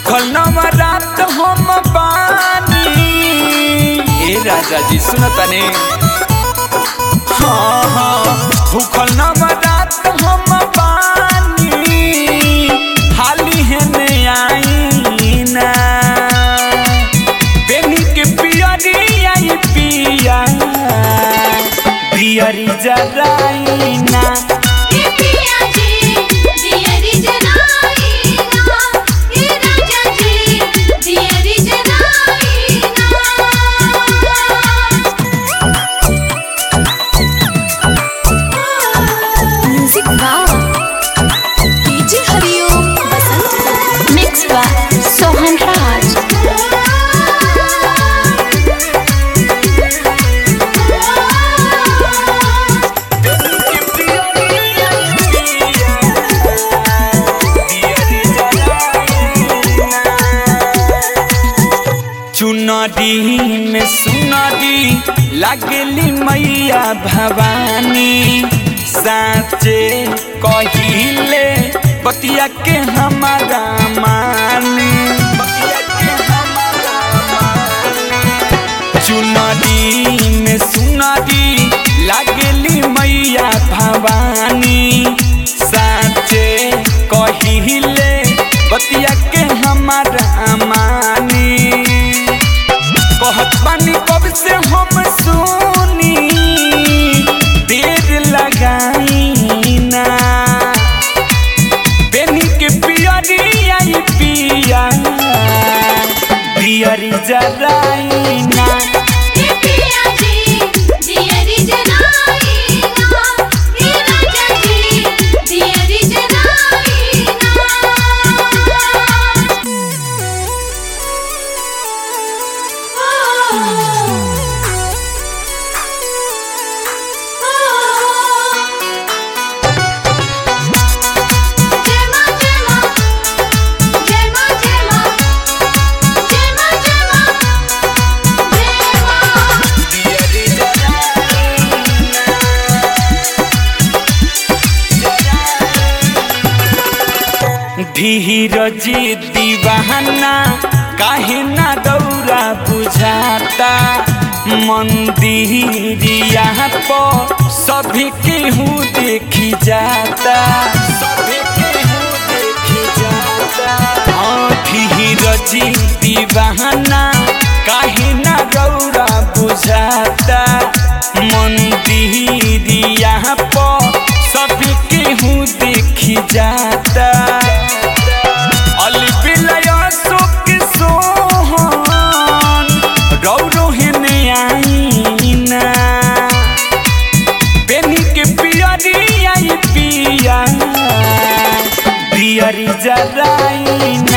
भूखल नवरात हम बानी ए राजा जी सुनतने हाँ हाँ भूखल नवरात हम बानी हाली है ने आई ना बेनी के पियरी आई पिया पियरी जराई ना ये पिया जी दियरी जनाई ना ये राजा जी दियरी जनाई ना music wow DJ Hariom Basant mix by Sohan Raj चुनरी में सुनरी लागली मैया भवानी साचे कहिले बतिया के हमारा मानी बतिया के हमारा मानी। चुनरी में सुनरी लागली मैया भवानी साचे कहिले बतिया के हमारा मानी कहत बानी कब से हम सुनी देर लगाई ना बेनी के पियरी आई पिया पियरी जराई ना ये पिया जी दियरी जनाई ना ये राजा जी दियरी जनाई धीरज दीवाना काहे ना दौरा बुझाता मंदिरिया पर सभी केहू देखी जाता सभी केहू देखी जाता हाँ धीरज दीवाना काहे ना दौरा बुझाता मंदिरिया पर सभी केहू देखी जाता अलबिलय सुख सोहन रौरो हेने आईना बेनी के पियरी आई पिया पियरी जराईना